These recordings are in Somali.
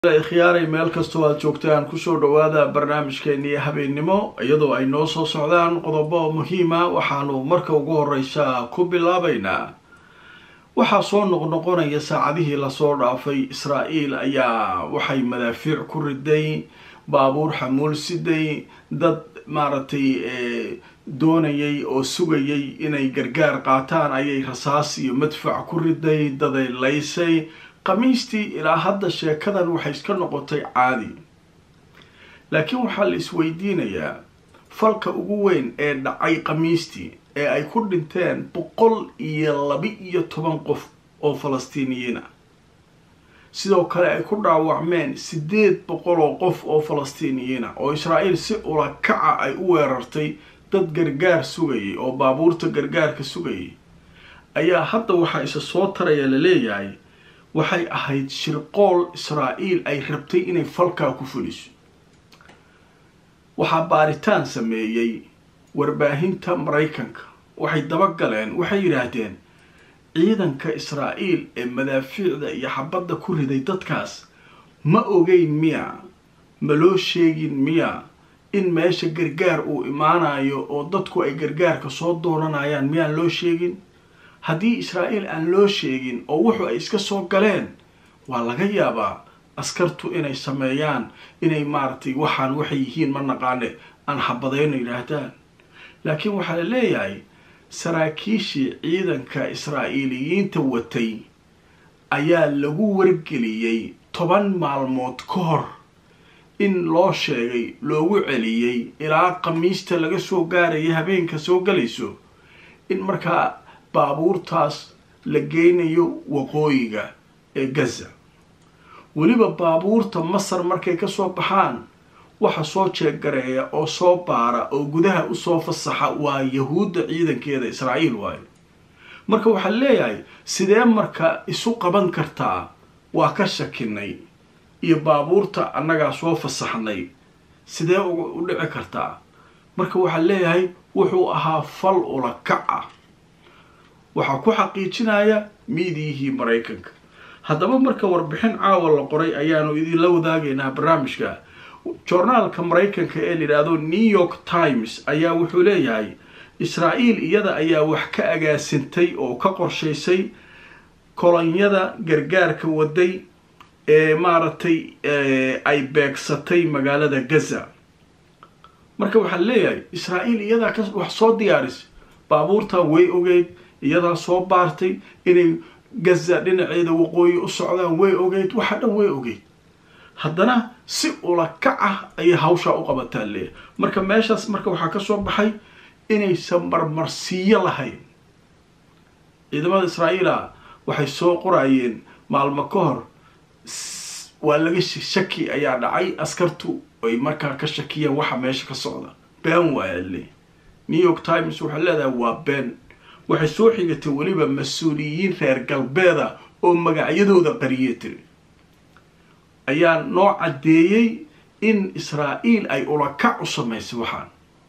khiyaaray meel kastoo aad joogtaan kusoo dhawaada barnaamijkeennii habeennimo iyadoo ay noo soo socdaan qodobo muhiima waxaanu marka ugu horeysa ku bilaabaynaa waxaa soo noqnoqonaya saacadihii lasoo dhaafay israa'iil ayaa waxay madaafiic ku riday baabuur xamuul siday dad maaragtay doonayay oo sugayay inay gargaar qaataan ayay rasaas iyo madfac ku riday daday laysay khamiistii ilaa hadda sheekadan waxay iska noqotay caadi laakiin waxaa la isweydiinayaa falka ugu weyn ee dhacay khamiistii ee ay ku dhinteen boqol iyo laba-iyo toban qof oo falastiiniyiin ah sidoo kale ay ku dhaawacmeen siddeed boqol oo qof oo falastiiniyiin ah oo israa'iil si ulakaca ay u weerartay dad gargaar sugayay oo baabuurta gargaarka sugayay ayaa hadda waxaa isa soo taraya la leeyahay waxay ahayd shirqool israa'iil ay rabtay inay falkaa ku fuliso waxaa baaritaan sameeyey warbaahinta maraykanka waxay dabagaleen waxay yidhaahdeen ciidanka israa'iil ee madaafiicda iyo xabadda ku riday dadkaas ma ogeyn miya ma loo sheegin miya in meesha gargaar uu imaanayo oo dadku ay gargaarka soo doonanayaan miyaan loo sheegin haddii israa'iil aan loo sheegin oo wuxu ay iska soo galeen waa laga yaabaa askartu inay sameeyaan inay maaragtay waxaan waxay yihiin ma naqaane aan xabadayno yidhaahdaan laakiin waxaa la leeyahay saraakiishii ciidanka israa'iiliyiinta watay ayaa lagu wargeliyey toban maalmood ka hor in loo sheegay loogu celiyey ilaa khamiista laga soo gaaraya habeenka soo galayso in markaa baabuurtaas la geynayo waqooyiga ee gaza weliba baabuurta masar markay kasoo baxaan waxa soo jeeggareeya oo soo baara oo gudaha usoo fasaxa waa yahuudda ciidankeeda israa'iil waayo marka waxaa leeyahay sidee marka isu qaban kartaa waa ka shakinay iyo baabuurta annagaa soo fasaxnay sidee u dhici kartaa marka waxaa leeyahay wuxuu ahaa fal ulakac ah waxaa ku xaqiijinaya miidiyihii maraykanka haddaba marka warbixin caawa la qoray ayaanu idinla wadaagaynaa barnaamijka joornaalka maraykanka ee layidhaahdo new york times ayaa wuxuu leeyahay israa'iil iyada ayaa wax ka agaasintay oo ka qorshaysay kolonyada gargaarka waday ee maaragtay ay beegsatay magaalada gaza marka waxaa leeyahay israa'iil iyadaa ka wax soo diyaarisay baabuurtan way ogeyd iyadaa soo baartay inay gaza dhinaceeda waqooyi u socdaan way ogeyd waxa dhan way ogeyd haddana si ulakac ah ayay hawshaa u qabataa leeyahay marka meeshaas marka waxaa kasoo baxay inaysan marmarsiiyo lahayn ciidamada israa'iila waxay soo qorayeen maalmo ka hor waa laga shaki ayaa dhacay askartu ay markaa ka shakiyeen waxa meesha ka socda been waaya le new york times waxay leedahay waa been waxay soo xigatay weliba mas-uuliyiin reer galbeeda oo magacyadooda qariye tiri ayaa noo caddeeyey in israa'iil ay ulakac u samaysay waxaan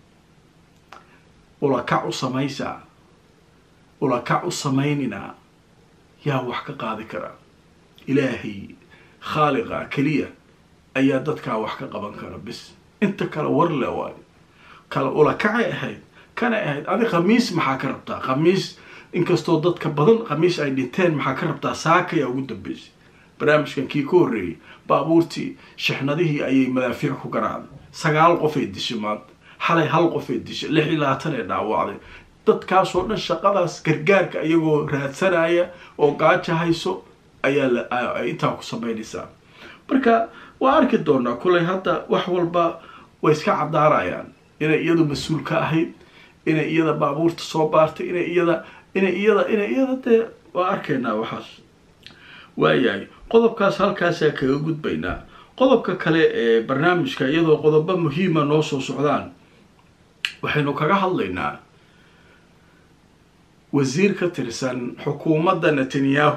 ulakac u samaysaa ulakac u samayninaa yaa wax ka qaadi karaa ilaahay khaaliqa keliya ayaa dadkaa wax ka qaban kara bis inta kale war le waayo kale ulakacay ahayd kanay ahayd adi khamiis maxaa ka rabtaa khamiis inkastoo dadka badan khamiis ay dhinteen maxaa ka rabtaa saakayaa ugu dambeysay barnaamijkan kii ka horreeyay baabuurtii shixnadihii ayay madaafiic ku garaacday sagaal qofay dishay maanta xalay hal qofay dishay lix iyo labaatan ee dhaawacday dadkaasoo dhan shaqadaas gargaarka iyagoo raadsanaya oo gaaja hayso ayaa intaa ku samaynaysaa marka waa arki doonaa kullay hadda wax walba way iska cadaarayaan inay iyadu mas-uul ka ahayd inay iyada baabuurta soo baartay inay iyada inay iyada inay iyada dee waa arkaynaa waxaas waayahay qodobkaas halkaasaa kaga gudbaynaa qodobka kale ee barnaamijka iyadoo qodobo muhiima noo soo socdaan waxaynu kaga hadlaynaa wasiir ka tirsan xukuumadda netanyahu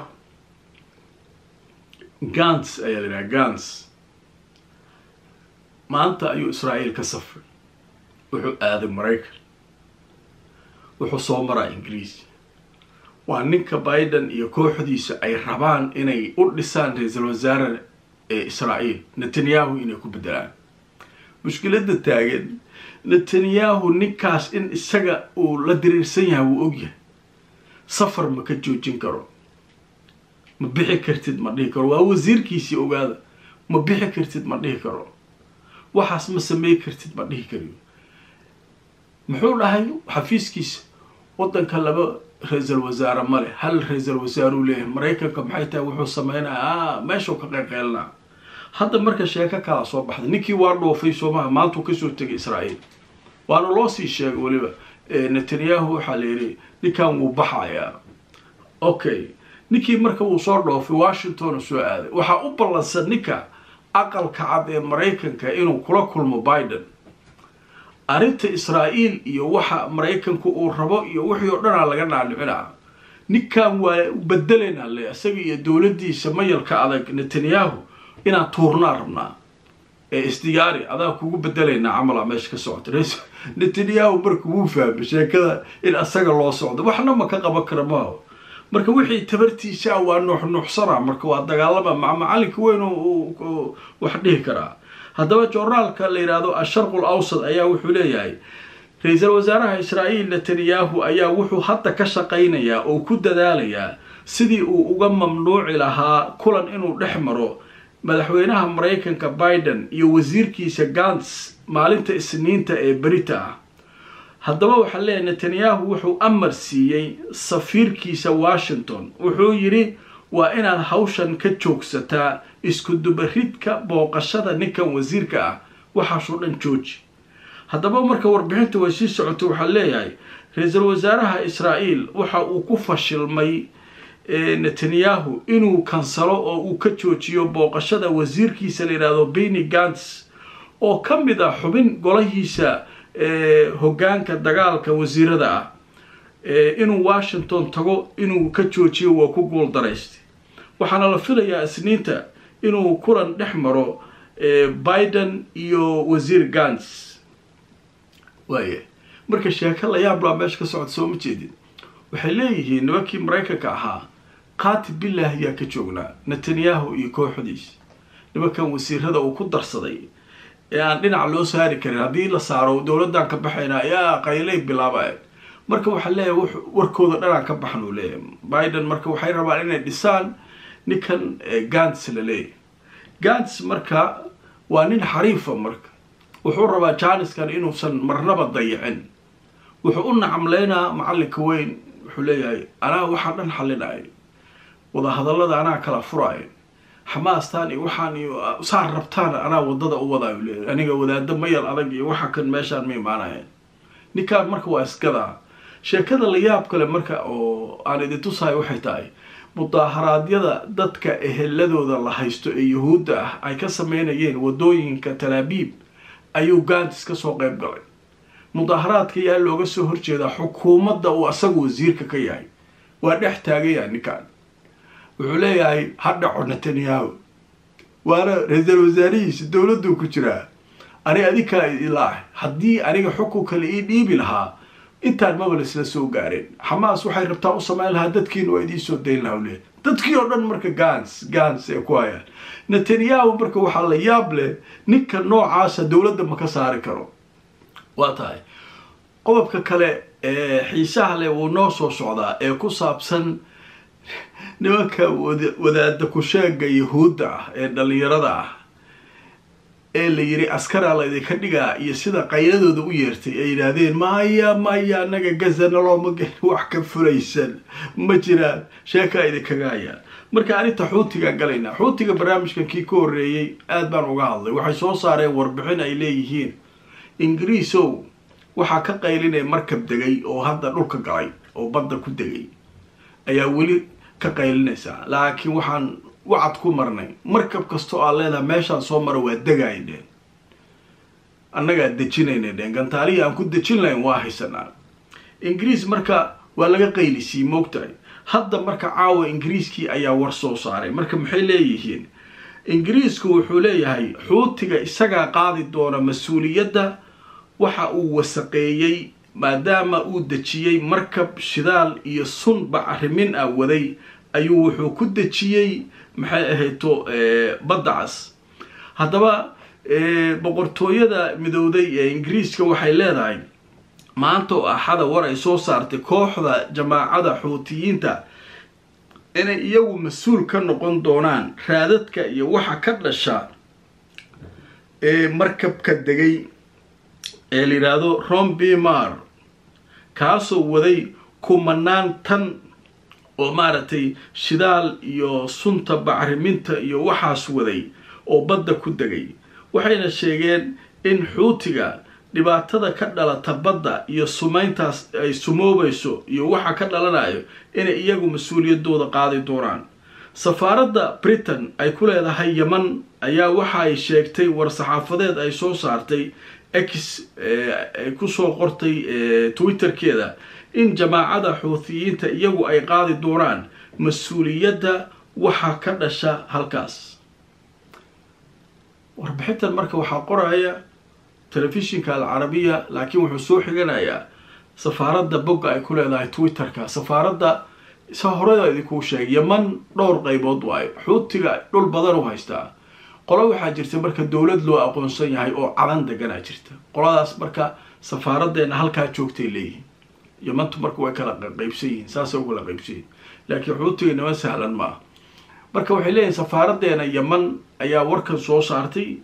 gans ayaa la yidhaha gans maanta ayuu israa'iil ka safray wuxuu aaday maraykan wuxuu soo maraa ingiriis waa ninka biden iyo kooxdiisa ay rabaan inay u dhisaan ra-iisul wasaare ee israa'iil netanyahu inay ku bedelaan mushkiladda taagan netanyahu ninkaas in isaga uu la diriirsan yahay wuu ogyahay safar ma ka joojin karo ma bixi kartid ma dhihi karo waa wasiirkiisii ogaada ma bixi kartid ma dhihi karo waxaas ma samey kartid ma dhihi kariyo muxuu dhahay xafiiskiisa waddanka laba ra-iisal wasaare male hal ra-iisal wasaaruu leeyahay maraykanka maxay tahay wuxuu sameynaya meeshuu ka qeyqeylnaa hadda marka sheeko kala soo baxday ninkii waa dhoofay soomaha maantuu kasoo tegay israa'iil waana loo sii sheegay weliba netanyahu waxaa la yidhi ninkan wuu baxayaa okay ninkii marka wuu soo dhoofay washington soo aaday waxaa u ballansan ninka aqalka cad ee maraykanka inuu kula kulmo biden arrinta israa'iil iyo waxa maraykanku uu rabo iyo wixii oo dhanaa laga dhaadhicinaa ninkan waa bedelaynaa le isaga iyo dowladdiisa mayalka adag netanyahu inaan tuurnaa rabnaa ee isdiyaari adaa kugu bedelaynaa camalaa meesha ka socota netanyahu marka wuu fahmay sheekada in asaga loo socdo waxna ma ka qaban kara maaho marka wixii tabartiisa waa nuuxnuuxsanaa marka waa dagaalama ma macalinka weyn wax dhihi karaa haddaba joornaalka la yidhaahdo asharqul awsad ayaa wuxuu leeyahay ra-iisul wasaaraha israa'iil netanyahu ayaa wuxuu hadda ka shaqaynayaa oo ku dadaalayaa sidii uu uga mamnuuci lahaa kulan inuu dhex maro madaxweynaha maraykanka biden iyo wasiirkiisa gants maalinta isniinta ee berita ah haddaba waxaa leeyahay netanyahu wuxuu amar siiyey safiirkiisa washington wuxuu yidhi waa inaad hawshan ka joogsataa iskudubaridka booqashada ninkan wasiirka ah waxaasoo dhan jooji haddaba marka warbixinta way sii socotay waxaa leeyahay ra-iisul wasaaraha israa'iil waxa uu ku fashilmay netanyahu inuu kansalo oo uu ka joojiyo booqashada wasiirkiisa la yidhaahdo beny gants oo ka mid ah xubin golahiisa hoggaanka dagaalka wasiirada ah inuu washington tago inuu ka joojiyo waa ku guul daraystay waxaana la filayaa isniinta inuu kulan dhex maro biden iyo wasiir gants waaya marka sheeko la yaab laa meesha ka socota soo ma jeedin waxay leeyihiin nimankii maraykanka ahaa qaati billah ayaa ka joognaa netanyahu iyo kooxdiisa nimankan wasiirada uu ku darsaday ee aan dhinac loo saari karin haddii la saaro dowladdan ka baxayna ayaa qaylay bilaabeen marka waxaa leeyahay warkooda dhanaan ka baxnuu leeyahay biden marka waxay rabaan inay dhisaan ninkan gants la leeyahay gants marka waa nin xariifa marka wuxuu rabaa janiskan inuusan marnaba dayicin wuxuu u nacamleynaa macalinka weyn wuxuu leeyahay anaa waxaa dhan xalinay wadahadallada anaa kala furaayo xamaastaan iyo waxaan iyo saa rabtaan anaa wadada u wadaayo leeyahay aniga wadaado mayal adag iyo waxa kan meeshaan ma imaanayeen ninkaan marka waa isgadaa sheekada la yaab kale marka oo aan idin tusayo waxay tahay mudaaharaadyada dadka eheladooda la haysto ee yuhuudda ah ay ka sameynayeen wadooyinka talaabiib ayuu gants ka soo qayb galay mudaaharaadka yaa looga soo horjeedaa xukuumadda uu asagu wasiirka ka yahay waa dhex taagaya ninkan wuxuu leeyahay ha dhaco netanyahu waana ra-iisal wasaarihiisa dowladuu ku jiraa ani adinkaa ilaahay haddii aniga xukunka la ii dhiibi lahaa intaan maba laisla soo gaareen xamaas waxay rabtaa u samayn lahaa dadkiina waa idiin soo dayn lahaa leeyahy dadkii oo dhan marka gans gans ee ku hayaan netanyahu marka waxaa la yaab leh ninka noocaasa dowladda ma ka saari karo waa tahay qodobka kale ee xiisaha leh wuu noo soo socdaa ee ku saabsan nimanka wadaada kusheega yahuudda ah ee dhalinyarada ah ee la yiri askaraa laydinka dhigaa iyo sida qayladooda u yeertay ay yidhaahdeen maya maya anaga gazana looma gelin wax ka fulaysan ma jiraan sheekaa idinkaga hayaan marka arrinta xuutigaan galaynaa xuutiga barnaamijkan kii ka horreeyey aad baan uga hadlay waxay soo saareen warbixin ay leeyihiin ingiriisow waxaa ka qaylinaya markab degay oo hadda dhulka galay oo badda ku degay ayaa weli ka qaylinaysaa laakiin waxaan wacad ku marnay markab kastoo aad leedaha meeshaan soo mara waa degaay dheen annagaa dejinayna dheen gantaalihii aan ku dejin lahayn waa haysanaa ingiriis marka waa laga qaylisii moogtahay hadda marka caawa ingiriiskii ayaa war soo saaray marka maxay leeyihiin ingiriisku wuxuu leeyahay xuutiga isagaa qaadi doona mas-uuliyadda waxa uu wasaqeeyey maadaama uu dejiyey markab shidaal iyo sun bacrimin ah waday ayuu wuxuu ku dejiyey maxay ahayto badda cas haddaba boqortooyada midowday ee ingiriiska waxay leedahay maanta oo axada war ay soo saartay kooxda jamaacada xuutiyiinta inay iyagu mas-uul ka noqon doonaan raadadka iyo waxa ka dhasha ee markabka degay ee la yidhaahdo rombimar kaasoo waday kumanaan tan oo maaragtay shidaal iyo sunta bacriminta iyo waxaas waday oo badda ku degay waxayna sheegeen in xuutiga dhibaatada ka dhalata badda iyo sumayntaas ay sumoobayso iyo waxa ka dhalanayo inay iyagu mas-uuliyaddooda qaadi doonaan safaaradda britain ay ku leedahay yeman ayaa waxa ay sheegtay war-saxaafadeed ay soo saartay x ay kusoo qortay twitterkeeda in jamaacada xuutiyiinta iyagu ay qaadi doonaan mas-uuliyadda waxa ka dhasha halkaas warbixintan marka waxaa qoraya telefishinka alcarabiya laakiin wuxuu soo xiganayaa safaaradda bogga ay ku leedahay twitterka safaaradda sa horeda idinkuu sheegay yeman dhowr qaybood waayo xuutiga dhul badan u haystaa qolo waxaa jirta marka dowlad loo aqoonsan yahay oo cadan deganaa jirta qoladaas marka safaaraddeena halkaa joogtay leeyihiin yemantu marka way kala qaybsan yihiin saasay u kala qaybsan yihin laakiin xuutiga niman sahlan maaha marka waxay leeyihin safaaraddeena yeman ayaa warkan soo saartay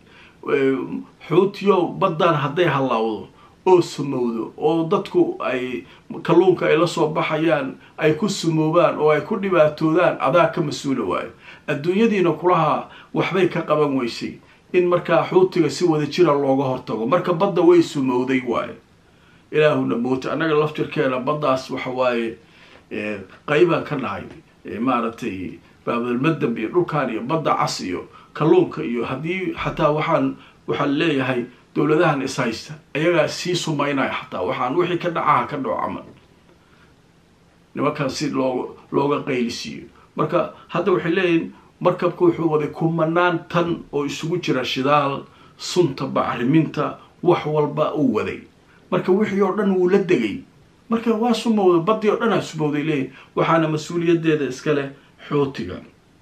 xuutiyo baddaan hadday hallawdo oo sumowdo oo dadku ay kalluunka ay la soo baxayaan ay ku sumoobaan oo ay ku dhibaatoodaan adaa ka mas-uula waayo adduunyadiina kulaha waxbay ka qaban weysay in markaa xuutiga si wada jira looga hortago marka badda way sumowday waayo ilaahuna moota annaga laftirkeena baddaas waxa waaye qaybaan ka nahay maaragtay baabulmadab iyo dhulkaan iyo badda cas iyo kalluunka iyo haddii xataa waxaan waxaan leeyahay dowladahan is haysta ayagaa sii sumaynaya xataa waxaan wixii ka dhacaha ka dhaco camal nimankaan si loo looga qaylisiiyo marka hadda waxay leeyihin markabka wuxuu waday kumanaan tan oo isugu jira shidaal sunta bacriminta wax walba uu waday marka wixii oo dhan wuu la degay marka waa sumowda baddii oo dhan aa sumowday leeyihin waxaana mas-uuliyaddeeda iska leh xootiga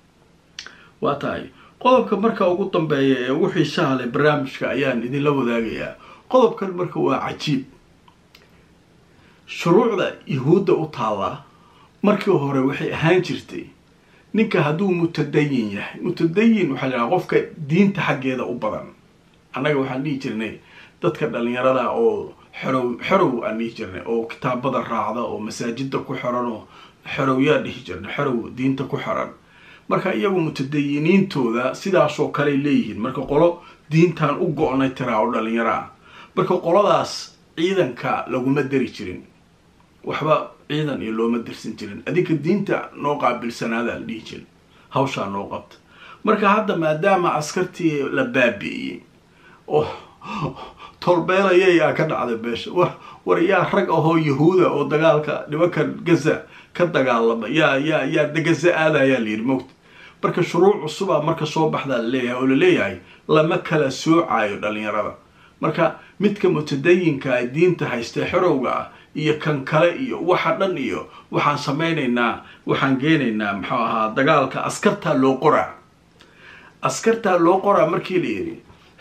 waa tahay qodobka marka ugu dambeeya ee ugu xiisaha leh barnaamijka ayaan idinla wadaagayaa qodobkan marka waa cajiib shuruucda yahuudda u taallaa markii hore waxay ahaan jirtay ninka hadduu mutadayin yahay mutadayin waxaa lahaha qofka diinta xaggeeda u badan annaga waxaan dhihi jirnay dadka dhalinyarada oo xerow xerow aan dhihi jirnay oo kitaabada raacda oo masaajida ku xiran oo xerowyaa dhihi jirnay xerow diinta ku xiran marka iyagu mutadayiniintooda sidaasoo kale leeyihiin marka qolo diintan u go-nay tiraa oo dhalinyaro ah marka qoladaas ciidanka laguma dari jirin waxba ciidan iyo looma dirsan jirin adinka diinta noo qaabilsanaada la dhihi jirin hawshaa noo qabta marka hadda maadaama askartii la baabi'iyey oo tolbeelayay aa ka dhacday beesha war war yaa rag ahoo yahuuda oo dagaalka nimankan gaza ka dagaalama yaa yaa yaa gaza aadayaa layidhi mogta marka shuruuc cusubaa marka soo baxdaa laleeyahay oo laleeyahay lama kala soocayo dhalinyarada marka midka mutadayinka a diinta haystee xerowga ah iyo kan kale iyo waxa dhan iyo waxaan samaynaynaa waxaan geenaynaa muxuu ahaa dagaalka askartaa loo qoraa askartaa loo qoraa markii la yidhi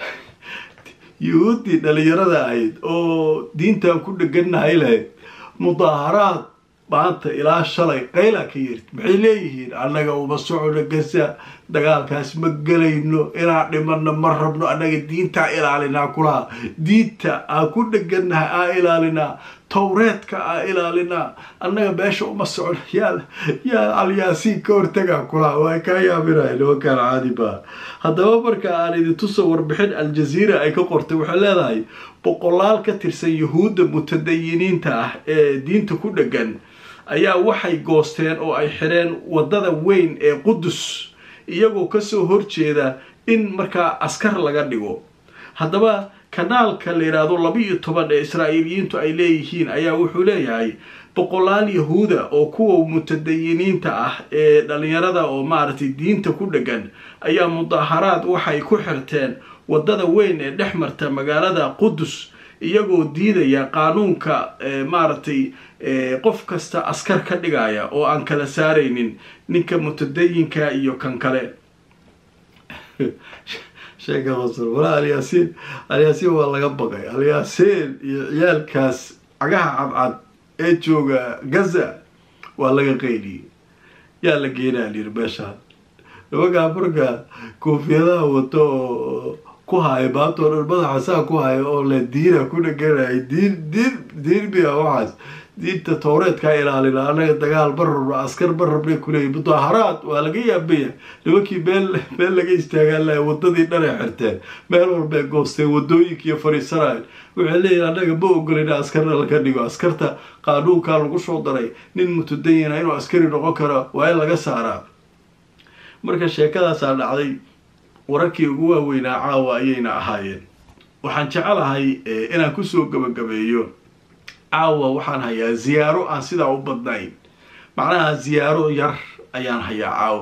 yuhuuddii dhalinyarada ahayd oo diintan ku dhegannahay lahayd mudaaharaad maanta ilaa shalay qaylaa ka yeerti maxay leeyihiin annaga uma socono gasa dagaalkaas ma gelayno inaan dhimanno ma rabno annaga diintaa ilaalinaa kulaha diinta aa ku dhegannahay aa ilaalinaa towreedka aa ilaalinaa annaga meesha uma socono yaa yaa alyaasiin ka hortagaa kulaha waa kaa yaabinaya nimankaan caadi baa haddaba marka aan idintuso warbixin aljaziira ay ka qortay waxay leedahay boqolaal ka tirsan yuhuudda mutadayiniinta ah ee diinta ku dhegan ayaa waxay goosteen oo ay xidheen waddada weyn ee qudus iyagoo kasoo horjeeda in markaa askar laga dhigo haddaba kanaalka la yidhaahdo laba iyo toban ee israa'iiliyiintu ay leeyihiin ayaa wuxuu leeyahay boqolaal yahuuda oo kuwa mutadayiniinta ah ee dhalinyarada oo maaragtay diinta ku dhegan ayaa mudaaharaad waxay ku xirteen waddada weyn ee dhex marta magaalada qudus iyagoo diidaya qaanuunka maaragtay qof kasta askar ka dhigaya oo aan kala saaraynin ninka mutadayinka iyo kan kale sheeka qosol walaa alyaasiin alyaasiin waa laga baqay alyaasiin iyo ciyaalkaas cagaha cadcad ee jooga gaza waa laga qaydiyey yaa la geenaa layiri meeshaan nimankaa marka koofiyadaha wato oo ku haayo maantoo dhan madaxa saa ku hayo oo le diina ku dhaganaya diin diin diin miya waxaas diinta towreedkaa ilaalina annaga dagaal ma rabno askar ma rabnay kuleeyi mudaaharaad waa laga yaabaya nimankii meel meel laga istaagaan lahay wadadii dhanay xirteen meel walbay goosteen wadooyinkiiyo fariisanayo waxay leeyihin annaga ma ogolina askarna laga dhigo askarta qaanuunkaa lagu soo daray nin mutadayina inuu askari noqon karo waa in laga saaraa marka sheekadaasaa dhacday wararkii ugu waaweynaa caawa ayayna ahaayeen waxaan jecelahay inaan kusoo gabagabeeyo caawa waxaan hayaa ziyaaro aan sidaa u badnayn macnaha ziyaaro yar ayaan hayaa caawa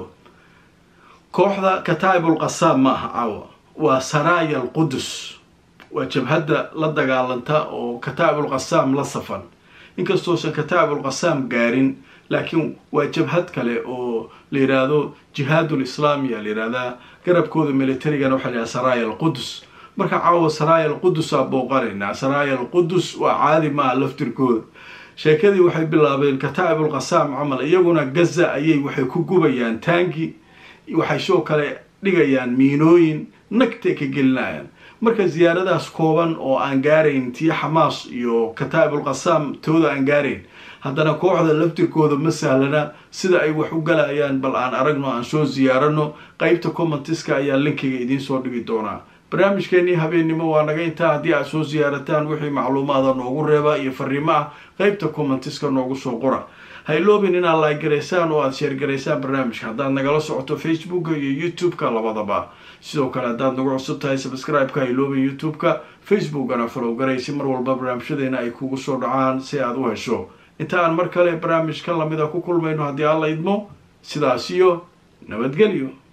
kooxda kataa'ibul qasaam ma aha caawa waa saraaya alqudus waa jabhadda la dagaalanta oo kataa'ibul qasaam la safan inkastoosan kataa'ibul qasaam gaarin laakiin waa jabhad kale oo la yidhaahdo jihaadul islaamiya la yidhahdaa garabkooda militarigana waxaa la yidhahda saraaya alqudus marka caawa saraaya alqudus aa booqanaynaa saraaya alqudus waa caadi maaha laftirkooda sheekadii waxay bilaabeen kataa'ibul qasaam camal iyaguna gaza ayay waxay ku gubayaan taangi waxay soo kale dhigayaan miinooyin nagtay ka gelinayaan marka ziyaaradaas kooban oo aan gaarayn tii xamaas iyo kataa'ibul qasaam tooda aan gaarayn haddana kooxda laftirkooda ma sahlana sida ay wax u galayaan bal aan aragno aan soo ziyaarano qeybta commentiska ayaa linkiga idiin soo dhigi doonaa barnaamijkeenii habeennimo waa naga intaa haddii aad soo siyaarataan wixii macluumaada noogu reeba iyo fariimo ah qeybta commentiska noogu soo qora ha iloobin inaad laagaraysaan oo aada sheergaraysaan barnaamijka haddaad nagala socoto facebooka iyo youtube-ka labadaba sidoo kale haddaad nagu cusub tahay subscribe-ka ha iloobin youtube-ka facebookana falowgaray si mar walba barnaamijyadeena ay kugu soo dhacaan si aad u hesho inta aan mar kale barnaamij ka lamida ku kulmayno haddii aan la idmo sidaas iyo nabadgelyo